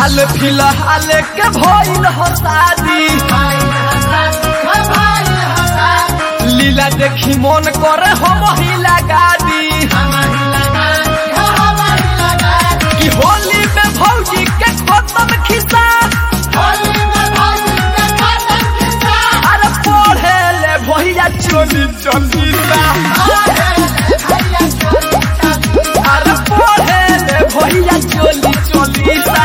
हाल फिलहाल के भइल हो शादी लीला देखी मन करे हम ही लगा दी कि होली में भौजी के खत्म खिस्सा अरे पढ़े ले भैया चोली चोली सा अरे पढ़े ले भैया चोली चोली सा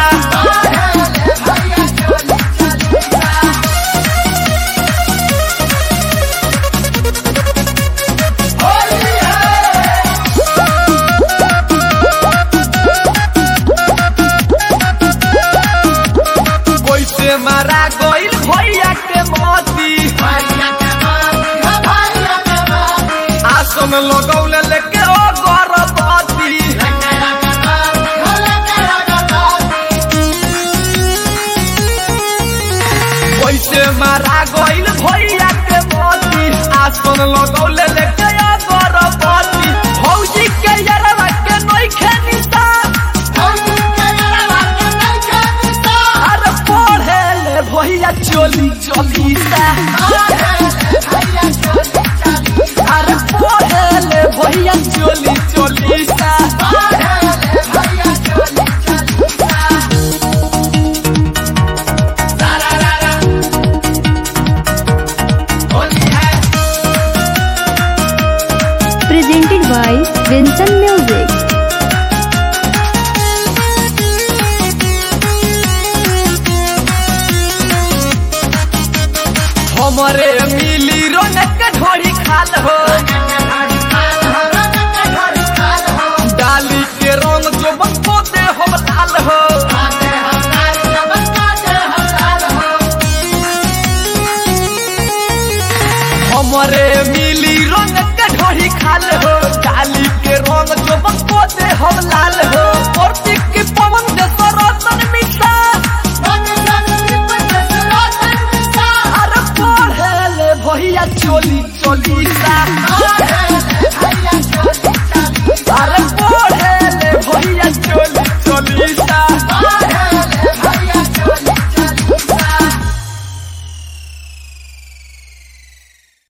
कैसे मारा गइल भैया के मोती आसन लगौले लेके ओ गर्भवती कैसे मारा गइल भैया के मोती आसन लगौले लेके ओ गर्भवती भौजी के यरवा के नइखे निशान अरे पढ़े ले भैया चोली चोली सा अरे पढ़े ले भैया चोली चोली सा presented by Vincent Music. हमरे मिली रोनक ढोरी खाल हो डाली के रंग जो बको दे हम लाल हो हमरे मिली रोनक ढोरी खाल हो डाली के रंग जो बको दे हम लाल हो और की पवन दे सरतन मिठा अरे पढ़े ले भैया चोली चोली सा